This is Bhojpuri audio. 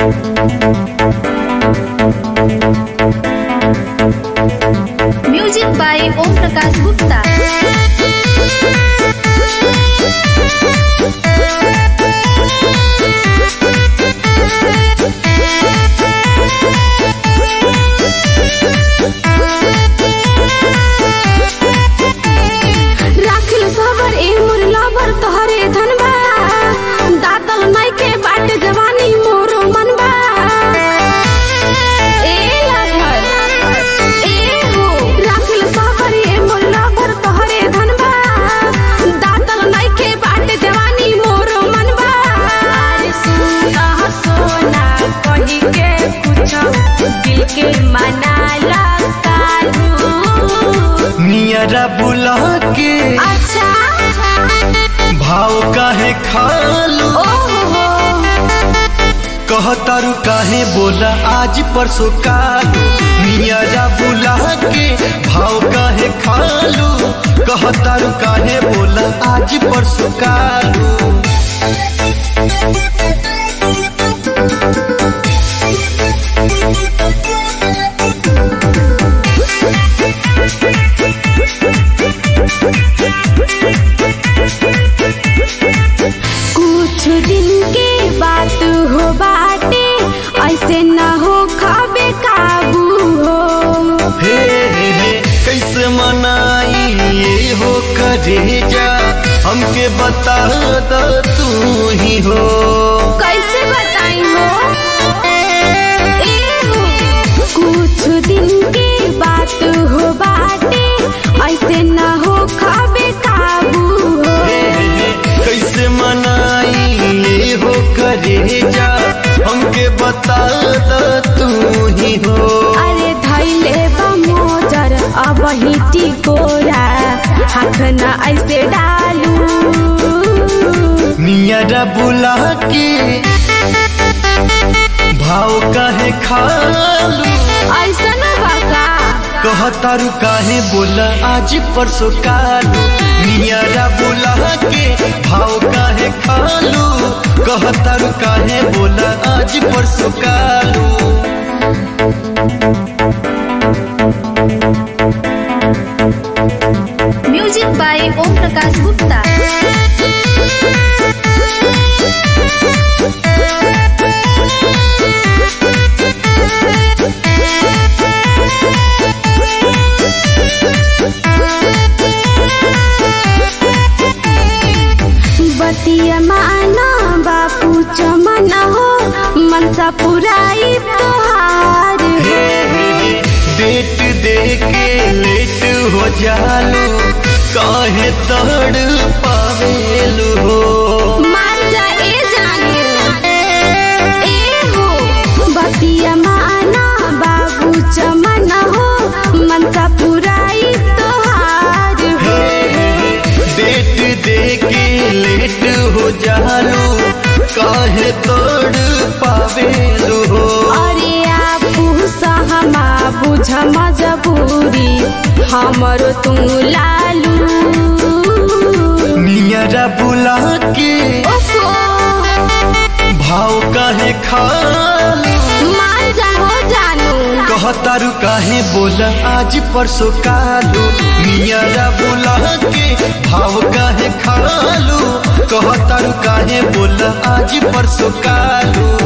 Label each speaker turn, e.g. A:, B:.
A: म्युझिक बाय ओम प्रकाश गुप्ता
B: राखिल सबर ए मोर लबर तोहरे धनबा दातल नाई के बाट जवानी मोरो मनबा ए लबर ए हो राखिल सबर ए मोर लबर तोहरे धनबा दातल नाई के बाट जवानी मोरो मनबा अरे सुना सोना कही के कुछ दिल के मना ला कालू
C: नियरा बुला के
B: अच्छा
C: भाव काहे खालू
B: ओहो
C: कहतारू काहे बोला आज परसों कालू नियरा बुला के भाव काहे खालू कहतारू काहे बोला आज परसों कालू
B: कुछ दिन के बात हो बाटे ऐसे न हो खाबे काबू हो
C: हे हे हे कैसे मनाई ये हो करे जा हमके बता द तू ही हो
B: कैसे बताई हो ए हो कुछ दिन के बात हो बाटे ऐसे न हो खाबे काबू हो
C: हे हे हे, कैसे मनाई ये हो करे जा हमके बता द तू ही हो
B: अरे धैले बा मोजर अब हिटी कोरा हाथ न ऐसे डालू
C: नियरा बुला के भाव काहे खालू
B: ऐसन बाका
C: कहतारू काहे बोला आज परसों कालू नियरा बुला के भाव काहे खालू कहतारू काहे बोला आज परसों कालू
A: म्युझिक बाय ओम प्रकाश गुप्ता
B: बतिया माना बापू चमन हो मनसा पुराई तोहार
C: हे हे हे, डेट दे के लेट हो जालू काहे तड़ पावेलू हो
B: मान जा ए जाने ए हो बतिया माना बाबू चमन हो मनसा पुराई तोहार हो
C: डेट दे के लेट हो जालू काहे तोड़ पावेलू हो
B: अरे आपू सहमा बुझ मजबूरी हमरो तू लालू
C: नियरा बुला के
B: ओफो
C: भाव काहे खालू
B: मान जा हो जानू
C: कहतारू काहे बोला आज परसों कालू नियरा बुला के भाव काहे खालू कहतारू काहे बोला आज परसों कालू